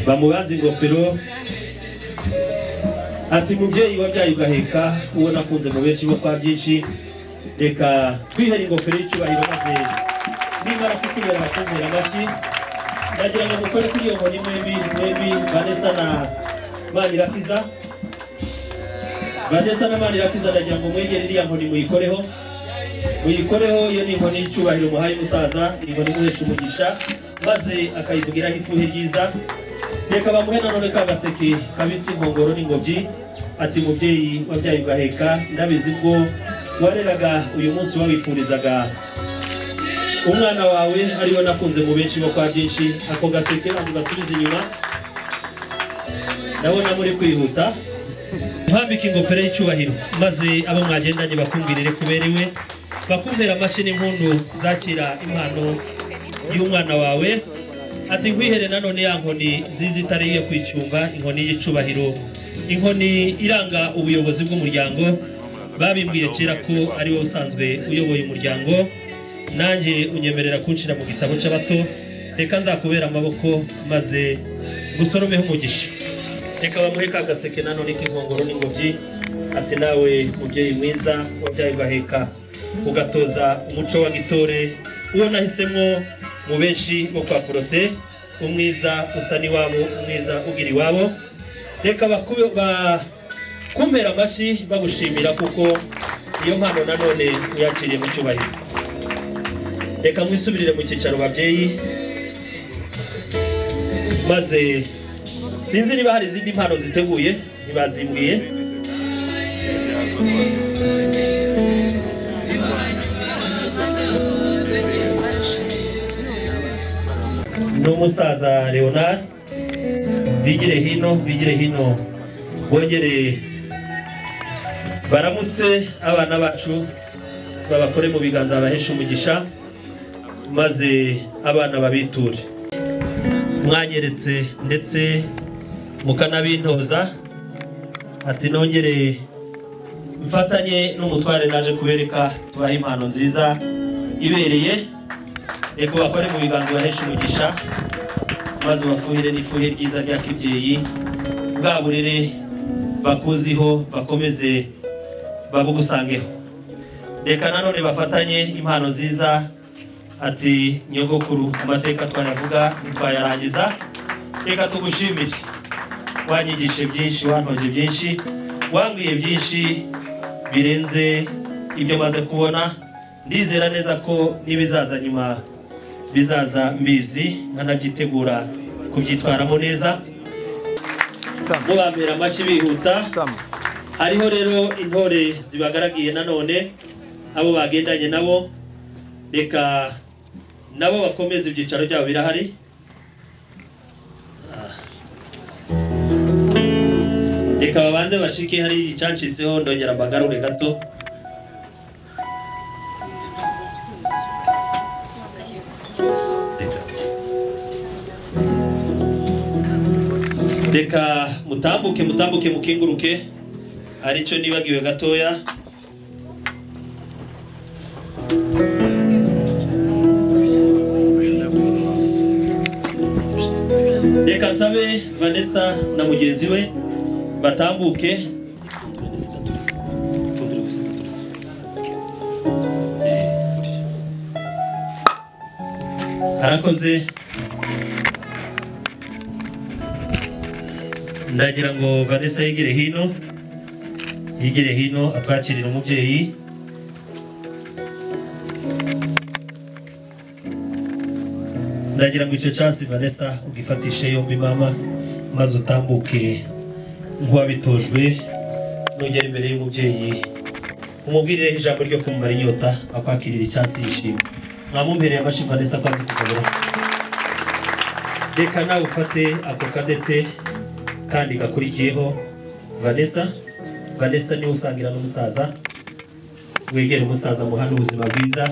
bamubanze ingofero ati mubyeyi wabyaye ugaheka uwo nakunze mu benshi bo kwa byinshi reka twihera ingofero y'icyubahiro maze nimara kutubera abatumvira amashyi ndagira ngo mukore kuri iyo nkoni mwebi mwebi vanessa na manirakiza vanessa na manirakiza ndagira ngo mwegere iriya nkoni muyikoreho muyikoreho iyo ni inkoni y'icyubahiro muhaye umusaza ni inkoni muhesha umugisha maze akayivugiraho ifuhe ryiza reka bamuhe nanone ka gaseke kabitse inkongoro n'ingobyi ati mubyeyi wabyaye ugaheka ndabizi bwo wareraga uyu munsi wawifurizaga umwana wawe ariwe nakunze mu benshi bo kwa byinshi ako gaseke ntabwo gasubiza inyuma ndabona muri kwihuta mpambika ingofero y'icyubahiro maze abo mwagendanye bakumvirire kuberewe bakumvira amashyi n'impundu zakira impano y'umwana wawe ati nkwihere nanone ya nkoni nziza itari iyo kwicyumba inkoni y'icubahiro inkoni iranga ubuyobozi bw'umuryango babimbwiye kera ko ari wowe usanzwe uyoboye umuryango nanjye unyemerera kunshyira mu gitabo cy'abato reka nzakubera amaboko maze gusoromeho umugisha reka bamuhe ka gaseke nanone k'inkongoro n'ingobyi ati nawe mubyeyi mwiza wabyaye ugaheka ugatoza umuco wa gitore uwo nahisemo mu benshi bo kwa porote umwiza usa n'iwabo umwiza ugira iwabo reka bakumera amashyi bagushimira kuko iyo mpano nanone uyakiriye mu cyubahiro reka mwisubirire mu cyicaro babyeyi maze sinzi niba hari izindi mpano ziteguye ntibazimbwiye n'umusaza leonard bigire hino bigire hino bongere baramutse abana bacu babakore mu biganza babahesha umugisha maze abana babiture mwanyeretse ndetse mukanabintoza ati nongere mfatanye n'umutware naje kubereka tubahe impano nziza ibereye reka bakore mu biganza bahesha umugisha maze ubafuhire n'ifuhe ryiza rya kibyeyi bwa burere bakuziho bakomeze babugusangeho reka nanone bafatanye impano nziza ati nyogokuru amateka twayavuga ntitwayarangiza reka tugushimire wanyigishe byinshi wantoje byinshi wambwiye byinshi birenze ibyo maze kubona ndizera neza ko n'ibizaza nyuma bizaza mbizi nkanabyitegura kubyitwaramo neza mubambera amashyi bihuta hariho rero intore zibagaragiye nanone abo bagendanye nabo reka nabo bakomeze ibyicaro byabo birahari reka babanze bashike hari icyancitseho ndongera mbagarure gato reka mutambuke mutambuke mukenguruke aricyo nibagiwe gatoya reka nsabe vanessa na mugenzi we batambuke arakoze ndagira ngo vanessa yigire hino yigire hino atwakirira umubyeyi ndagira ngo icyo chance vanessa ugifatishe yombi mama maze utambuke nk'uwabitojwe nugera imbere y'umubyeyi umubwirireho ijambo ryo kumumara inyota akwakirira icyansi yishimye mwamumpereye amashi vanessa ko azi kugabura reka nawe ufate ako kadete kandi gakurikiyeho vanessa vanessa niwe usangira n'umusaza wegere umusaza muhana ubuzima bwiza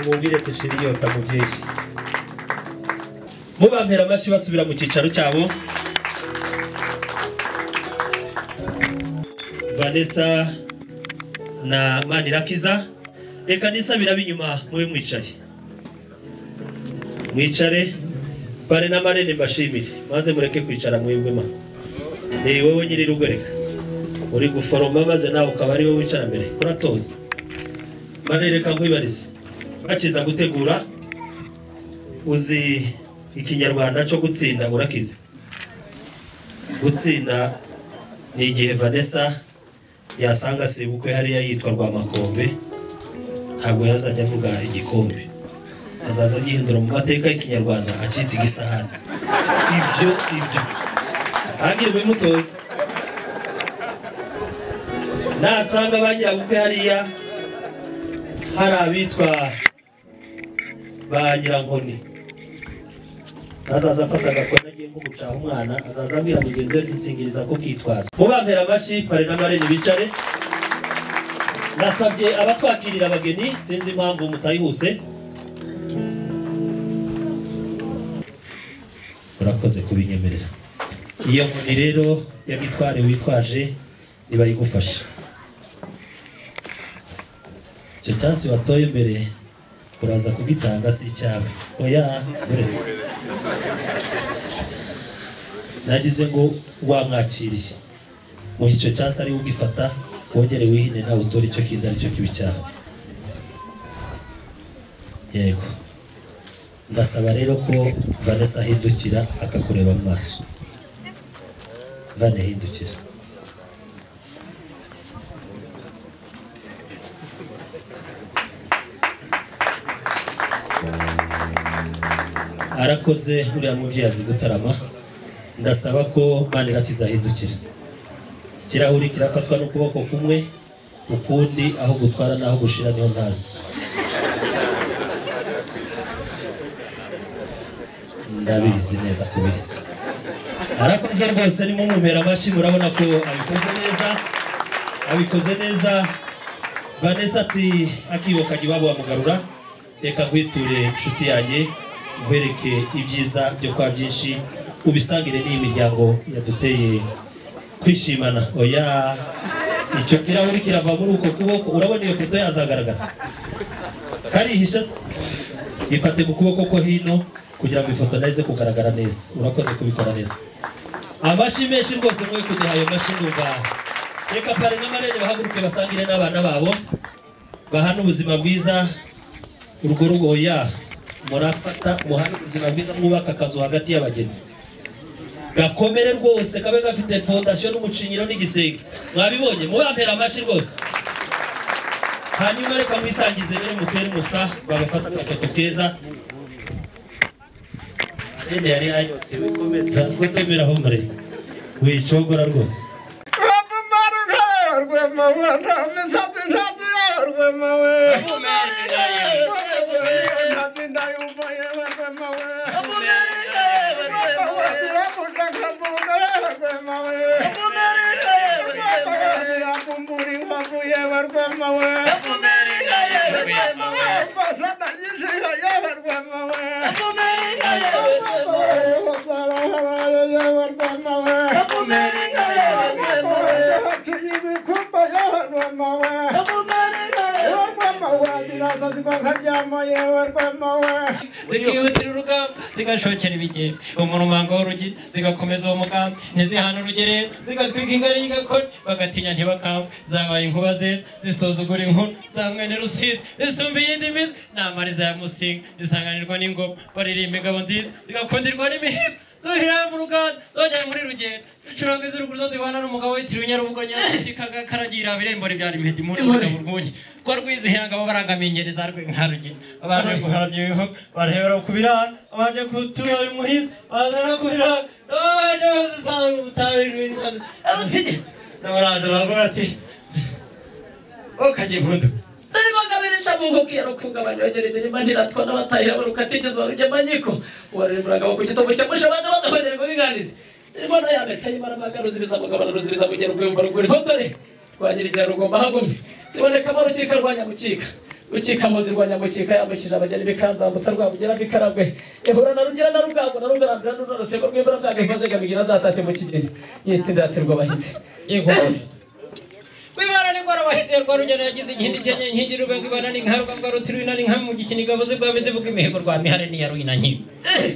umubwire dushira inyota mubyeyi mubampera amashyi basubira mu cyicaro cyabo vanessa na manirakiza reka nisabira ab'inyuma mube mwicaye mwicare bare na marene mbashimire maze mureke kwicara mwebwema ni wowe nyiri rugo reka uri guforoma maze nawe ukaba ari wowe wicara mbere kuratoza mane reka nkwibarize bakiza gutegura uzi ikinyarwanda cyo gutsinda urakize gutsinda ni igihe vanessa yasanga se ubukwe hariya yitwa rwamakombe ntabwo yazajya avuga igikombe azaza agihindura mu mateka y'ikinyarwanda akita igisahani ibyo ibyo ntagire bimutoze nasanga banyirabukwe hariya hari abitwa ba nyirankoni azaza afata agakoni agiye nko gucaha umwana azaza abwira mugenzi we nsingiriza ko kitwaza mubambera amashyi pare n'amareni bicare nasabye abatwakirira abageni sinzi impamvu mutayihuse urakoze kubinyemerera iyo nkoni rero ya gitware witwaje ntibayigufasha icyo cyansi watoye mbere uraza kugitanga si icyawe oya uretse nagize ngo wamwakiriye mu icyo cyansi ari ugifata wongere wihine nawe utore icyo kintu aricyo kibi cyawe yego ndasaba rero ko vanessa ahindukira akakureba mu maso vane ahindukira arakoze uriya mubyeyi azi gutarama ndasaba ko manira kizahindukira ikirahuri kirafatwa n'ukuboko kumwe ukundi aho gutwara n'aho gushira niho ntazi ndabizi neza kubizi arakoze rwose arimo umumera amashyi murabona ko abikoze neza abikoze neza vanessa ati akibokanye iwabo wamugarura reka nkwiture inshuti yanjye nkwereke ibyiza byo kwa byinshi ubisangire n'iyi miryango yaduteye kwishimana oya icyo kirahuri kirava muri uko kuboko urabona iyo foto yazagaragara karihisha se ifate mu kuboko ko hino kugira ngo ifoto nayo ize kugaragara neza urakoze kubikora neza amashyi menshi rwose mwe kujya ayo mashyi numva reka pare n'amarere bahaguruke basangire n'abana babo bahana ubuzima bwiza urwo rugoya murafata muhana ubuzima bwiza mwubaka akazu hagati y'abageni gakomere rwose kabe gafite fondasiyo n'umucinyiro n'igisenge mwabibonye mubampera amashyi rwose hanyuma reka mwisangize rero mutere umusa babafata agafoto keza rene yari yanyotewe komeza gutemera aho mure wicogora rwose zikihutira urugamba zigashokera ibigega umurumanga w'urugi zigakomeza uwo mugambi ntizihana urugere zigatwika ingari y'igakoni bagatinya ntibakamba zabaye inkuba zeza zisuzugura inkuru za mwene rusizi zisumba iyindi mizi namariza ya musinga zisanganirwa n'ingoma baririmba ingabo nziza zigakundirwa n'imihigo zohera mu ruganda zongera muri rugendo icurango iz'uruguru zo zibana n'umugabo witiriwe nyarubugo nyaragiti karagira abirembora ibyara impeta impundu zigabura urwunge rwa rwizihira ngabo barangamenyereza rwe nka rugero abanje guharabya ibihugu barahebera ku birara abanje kutura imuhira bazana ku birara abanje bazisanga ubutabire n'ibindi arutinya n'abaraje baravuga ati okajya impundu zaribangabirisha mu nkokero kugabanya bageregeje mandiratwa n'abatahira barukatigeze barujyamanyiko uwaremuraga ku gitobo cyamusha abantu baza kwegererwa nginganizi zirimo nayameta yimarabaga ruzibiza mugabana ruzibiza kugera rwemba rugura hotore rwanyirigira rugomba hagumye zibonekamo rukika rwa nyamukika rukika muzi rwa nyamukika yambukije abageni bikanzambutsa rwabugera bikaragwe ihura na rugira na rugambo na rugarambira n'urusego rw'imbura bwabwe maze bigira zatashye mu kigeni yitindiratirwa abahizi wibara n'ingwara wahiziye rwa rugero yagize inkindi cyenye nkingi rubengo ibana n'inkaruka rwa rutirwina n'inka mu gikiniga buze bwa bizivuga imihigo rwa mihare n'iya ruina nkingi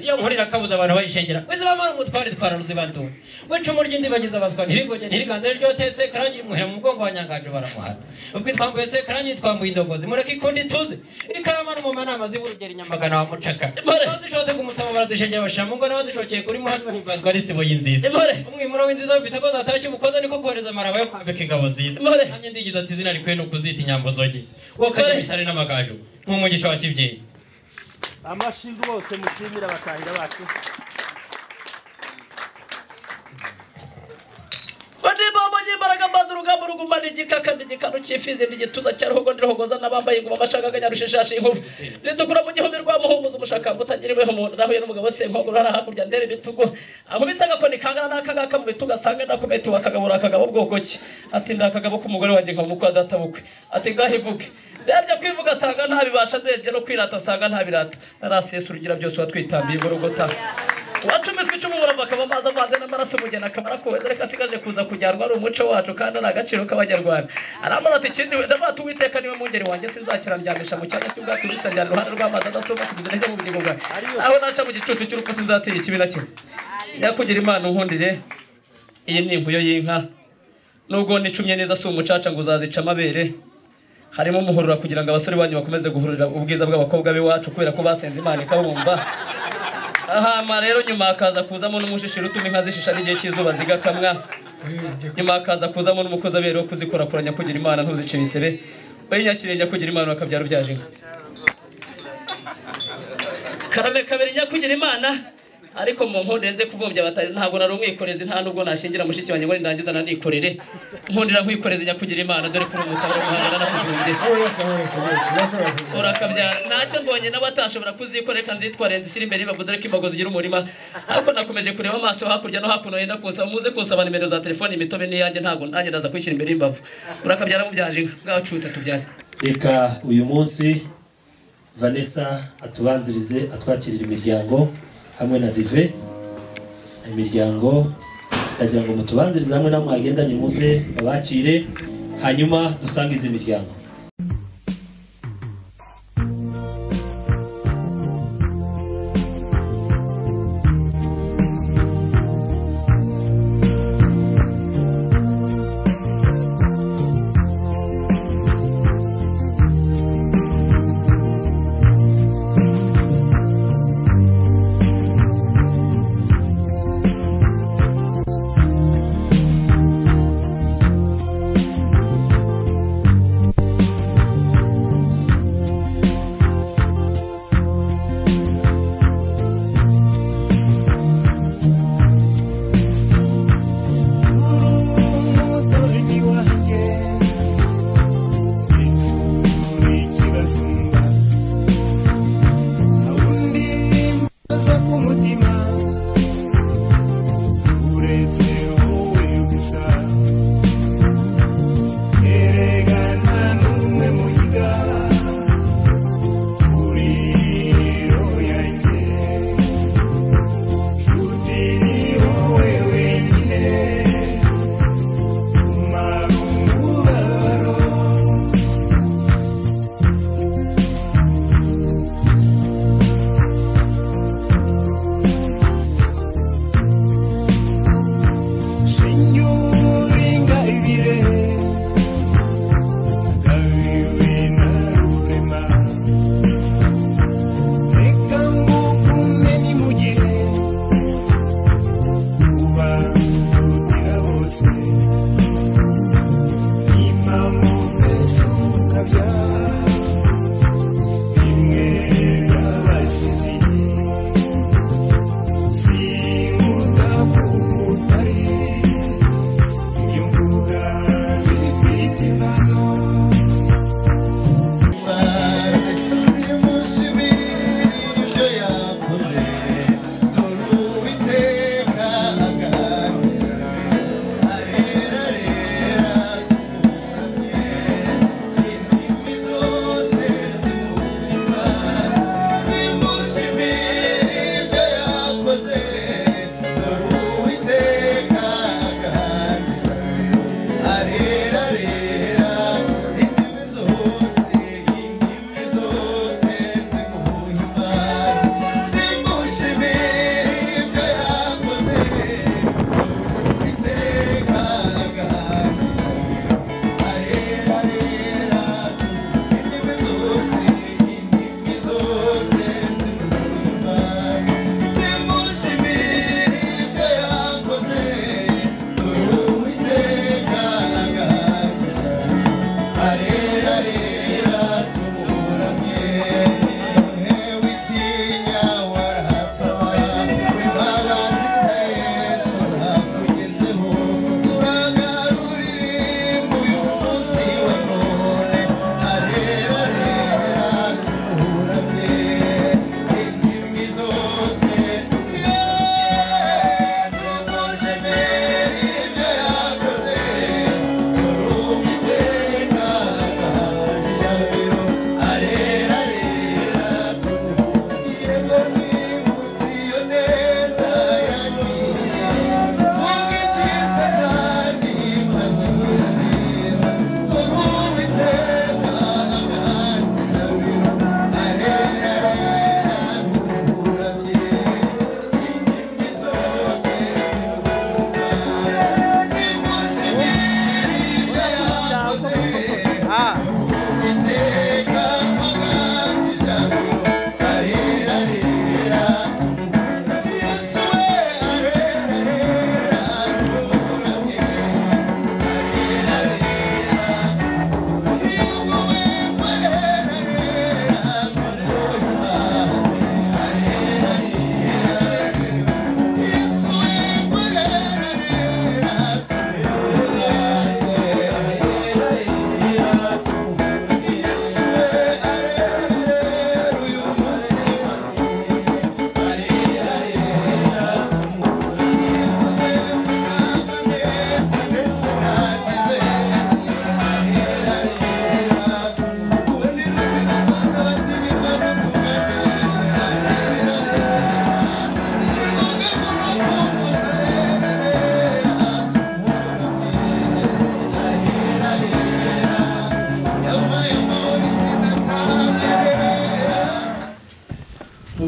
iyo nkurira akabuza abantu bayishengera wizibamara umutwari twara ruzibanduwe w'icumu ry'indibagiza abaswa ntirigoge ntiriganda ryotetse karangira imuhera mu mugongo wa nyanganje baramuhara ubwo itwambuye se karangira itwambuye indogozi mureke ikundi tuze ikarama no mu manama z'iburugera inyamagana wa mucaka bazishobotse kumusaba barazishengera bashira mu ngo nawe zishokeye kuri muhanda bahimbanzwa n'isibo y'inziza umwimuro w'inziza wumvise ko zatashye umukoza niko kohereza amaraba yo kwambika ingabo nziza nanjye ndigize ati izina rikwiye ni ukuzita inyambo zoge wakajya bitare n'amagaju nk'umugisha wa kibyeyi amashyi rwose mushimira abatahira bacu bandimbambanye imbaraga mbanza urugamba rugumana igikaka ndigikano cyifize ndigituza cyaruhogo ndirohogoza n'abambaye ingoma amashaka akanyarushishashi inkuba ritukura mu gihumbi rwa muhumuza umushakamba utangiriweho umuntu nahuye n'umugabo senkogoro hari hakurya ndera ibitugu amubita agakoni kangana n'aka ngaka mu bitugu asanga ndakumetiwe akagabura akagabo bwoko ki ati ndakagabo k'umugore wanjye nka mukwa databuke ati ngaho ivuge ndebye kwivuga asanga ntabibasha ndebye no kwirata asanga ntabirata narasesa urugira byose watwitambiye burugota wacumiswe icumu muravaka amazi avanze n'amaraso umugeni akamara kuwe dore ko asigaje kuza kujyanwa ari umuco wacu kandi ari agaciro k'abanyarwanda arambara ati ikindi ndavuga ati uwiteka niwe mwungeri wanjye sinzakirandyamisha mu cyanya cy'ubwatsi burisangira iruhande rw'amazi adasoba subiza intege mu bugingo bwawe aho naca mu gicucu cy'urupfu sinzatira ikibi na kimwe nyakugira imana unkundire iyi ni inkuyo y'inka nubwo nicumye neza si umucaca ngo uzazica amabere harimo umuhurura kugira ngo abasore banyu bakomeze guhurira ubwiza bw'abakobwa b'iwacu kubera ko basenze imana ikabumva ahama rero nyuma hakaza kuzamo n'umushishiro utuma inka zishisha n'igihe cy'izuba zigakamwa nyuma hakaza kuzamo n'umukozi abere wo kuzikorakora nyakugira imana ntuzice ibisebe we nyakiriye nyakugira imana bakabyara ubyaje inka karame kabiri nyakugira imana ariko mu nkundire nze kuvumbya abatari ntabwo nari umwikorezi nta nubwo nashingira mushiki wanjye ngo nindangiza nanikorere nkundira nkwikoreze nyakugira imana dore ko uri umutabo guhangana no kuvumbya urakabyara ntacyo mbonye n'abatashobora kuzikorera reka nzitware nzishyire imbere y'imbavu dore ko imbago zigira umurima ariko nakomeje kureba amaso hakurya no hakuno yenda kunsaba muze kunsaba nimero za telefoni imitobe n'iyanjye ntabwo nanjye ndaza kwishyira imbere y'imbavu urakabyara mubyaje inka bwacute tubyaze reka uyu munsi vanessa atubanzirize atwakirira imiryango hamwe na dive imiryango ndagira ngo mutubanzirize hamwe namwe hagendanye muze babakire hanyuma dusange izi miryango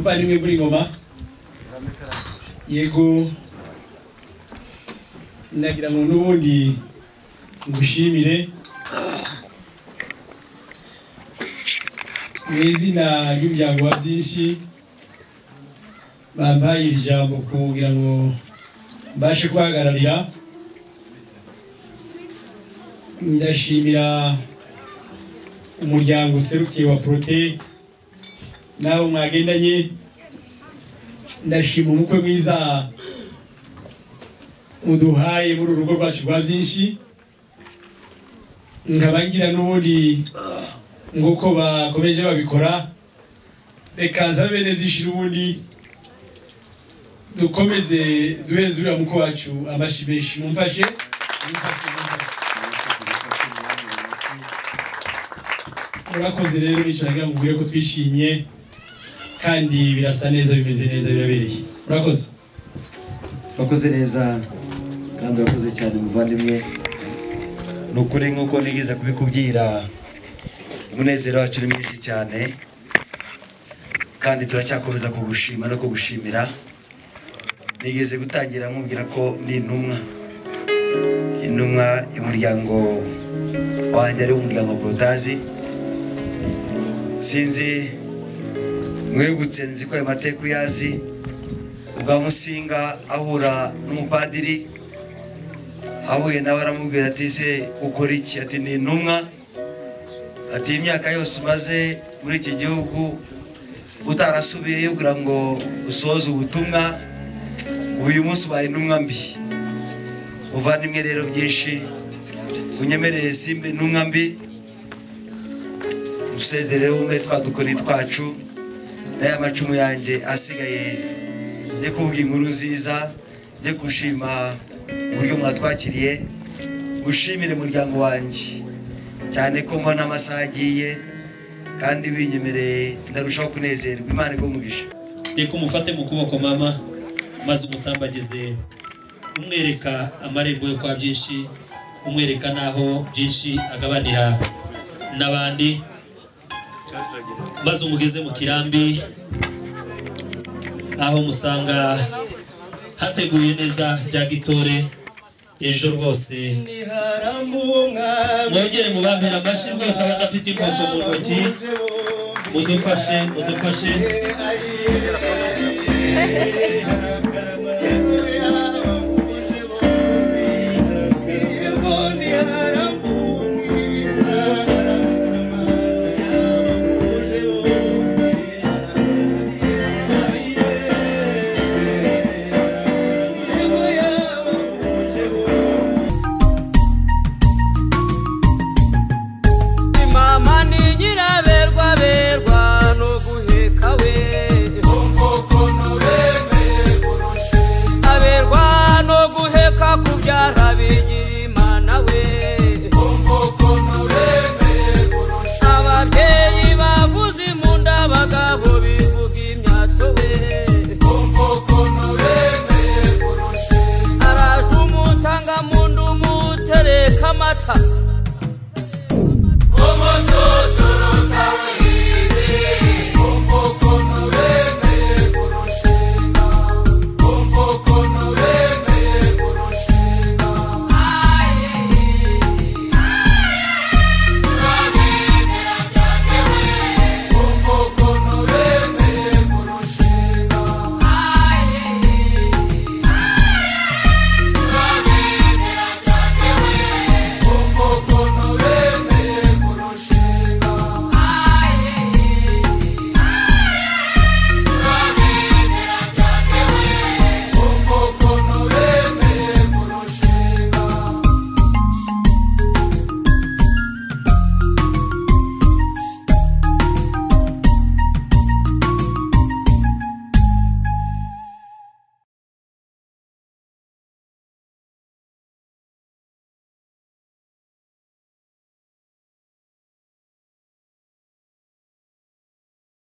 bari mwe muri ngoma yego ndagira ngo n'ubundi ngushimire mu izina ry'umuryango wa byinshi bampaye iri jambo kugira ngo mbashe kubahagararira ndashimira umuryango userukiye wa porote nawe mwagendanye ndashima umukwe mwiza uduhaye muri uru rugo rwacu rwa byinshi nkabangira n'ubundi nk'uko bakomeje babikora reka nsabe bene zishira ubundi dukomeze duheze uriya muko wacu amashyi menshi mumfashe murakoze rero nicyo nagira ngo mubwire ko twishimye kandi birasa neza bimeze neza birabereye murakoze urakoze neza kandi urakoze cyane muvandimwe ni ukuri nk'uko nigeze kubikubwira umunezero wacu ni mwinshi cyane kandi turacyakomeza kugushima no kugushimira nigeze gutangira nkubwira ko ni intumwa intumwa y'umuryango wanjye ari umuryango wa porotazi sinzi mwegutse nzi ko ayo mateka uyazi ubwa musinga ahura n'umupadiri ahuye nawe aramubwira ati se ukora iki ati ni intumwa ati imyaka yose umaze muri iki gihugu utarasubiyeyo kugira ngo usoze ubutumwa uyu munsi ubaye intumwa mbi uvandimwe rero byinshi unyemerere simba intumwa mbi dusezereho umwe twadukoni twacu n'aya macumu yanjye asigaye njye kuvuga inkuru nziza njye gushima uburyo mwatwakiriye gushimire umuryango wanjye cyane ko mbona amasaha agiye kandi binyemereye ndarushaho kunezerwa imana igumugisha reka umufate mu kuboko mama maze umutambagize umwereka amarembo yo kwa byinshi umwereka n'aho byinshi agabanira n'abandi maze umugeze mu kirambi aho musanga hateguye neza bya gitore ejo rwose mwongere mubambere amashyi rwose abadafite imbuto mu ntoki mudufashe mudufashe